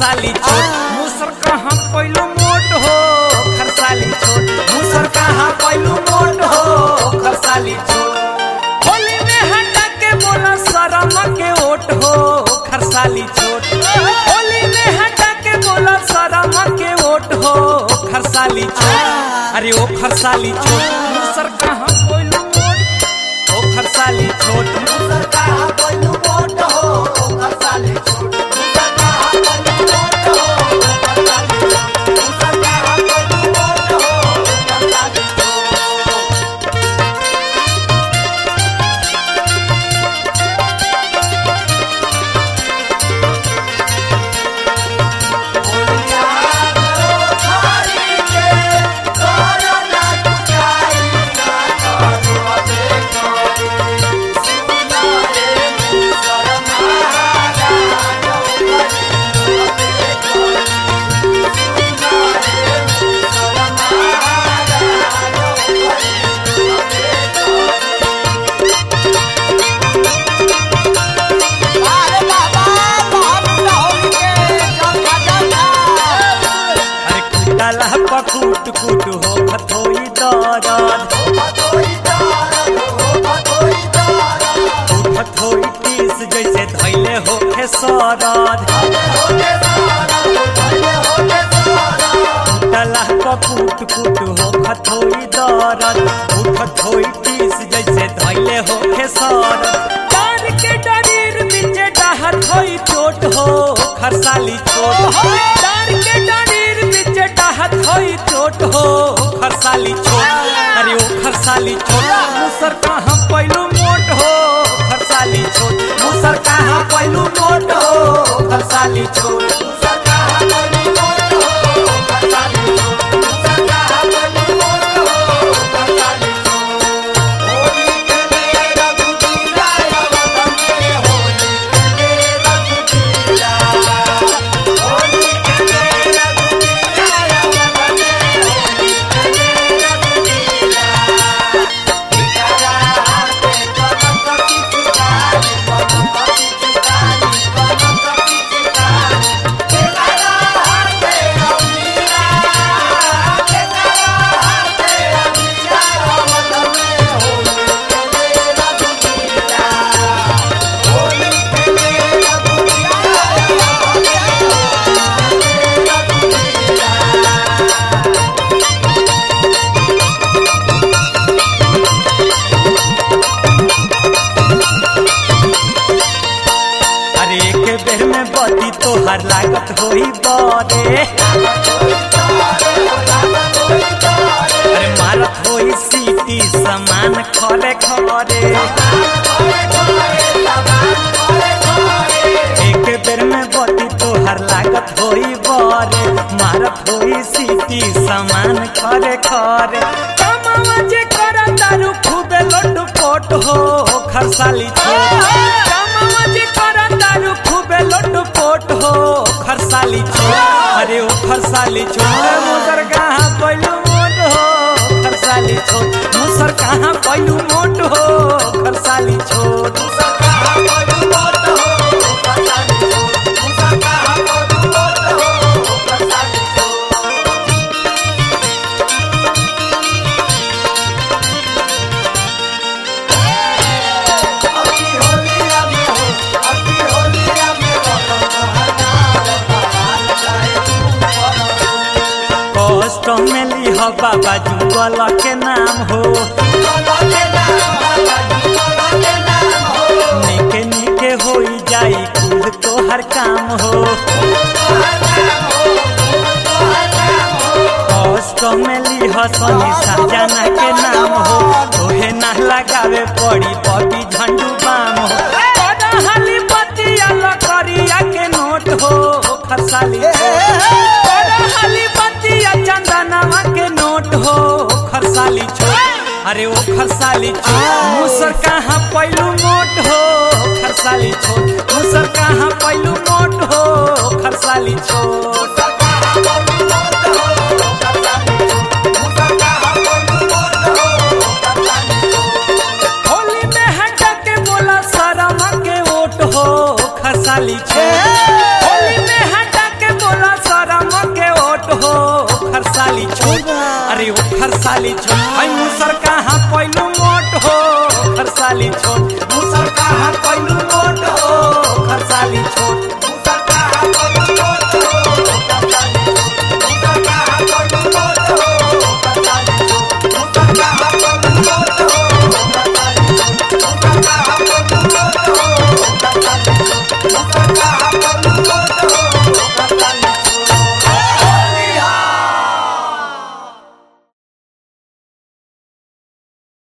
खरसाली छोट मुसर कहाँ पैलू मोट हो खरसाली छोट मुसर कहाँ पैलू मोट हो खरसाली छोट होली में हटा के बोला शरम के ओट हो खरसाली छोट होली में हटा के बोला शरम के ओट हो खरसाली छोट अरे ओ खरसाली छोट मुसर कहाँ पैलू मोट ओ खरसाली छोट मुसर कहाँ पैलू मोट हो खरसाली छोट मुसर कहाँ पैलू मोट हो खरसाली छोट मुसर कहाँ पैलू मोट हो खरसाली छोट बोलिया करो थारी के करो ना टुकाई ना करो देखो सुना रे मुसर महाराज देखो सुना रे मुसर अरे बाबा बहुत होली के चौथा चौथा अरे कुटला पकुट कुट हो खथोई दरद खथोई टीस जैसे धैले हो सरद कुटला पकुट कुट हो खथोई दरद खथोई टीस जैसे धैले हो सरद डार के डरीर बीचे डाहत होई चोट हो खरसाली छोट डार के डरीर बीचे डाहत होई चोट हो खरसाली छोट अरे ओ खरसाली छोट मुसर कहाँ पैलू मोट हो खरसाली छोट मुसर कहाँ पैलू मोट हो खरसाली छोट अरे एक बेर में बदी तोहर लागत होई बरे अरे मारत होई सीटी समान खरे खरे एक बेर में बदी तोहर लागत होई बरे मारत होई सीटी समान खरे खरे कमावा जे कर दारू खूबे लोट पोट हो खरसाली छोट कमावा जे कर दारू खूबे लोट पोट हो खरसाली छोट अरे ओ खरसाली छोट मुसर कहाँ पैलू मोट हो खरसाली छोट मुसर कहाँ पैलू मोट हो खरसाली छोट कष्ट में लिह बाबा जुगल के नाम हो निके निके होई जाई कुल तोहर काम हो कष्ट में लिह सनी साजना के नाम हो तोहे ना लगावे पड़ी बबी झंडू बाम हो बड़ा हाली बतिया लकड़िया के नोट हो खरसाली बड़ा हाली बतिया चंदनवा के नोट हो खरसाली छोट अरे ओ खरसाली छोट मुसर कहाँ पैलू मोट हो खरसाली छोट मुसर कहाँ पैलू मोट हो खरसाली छोट होली में हटा के बोला शरम के ओट हो खरसाली छोट होली में हटा के साली छोट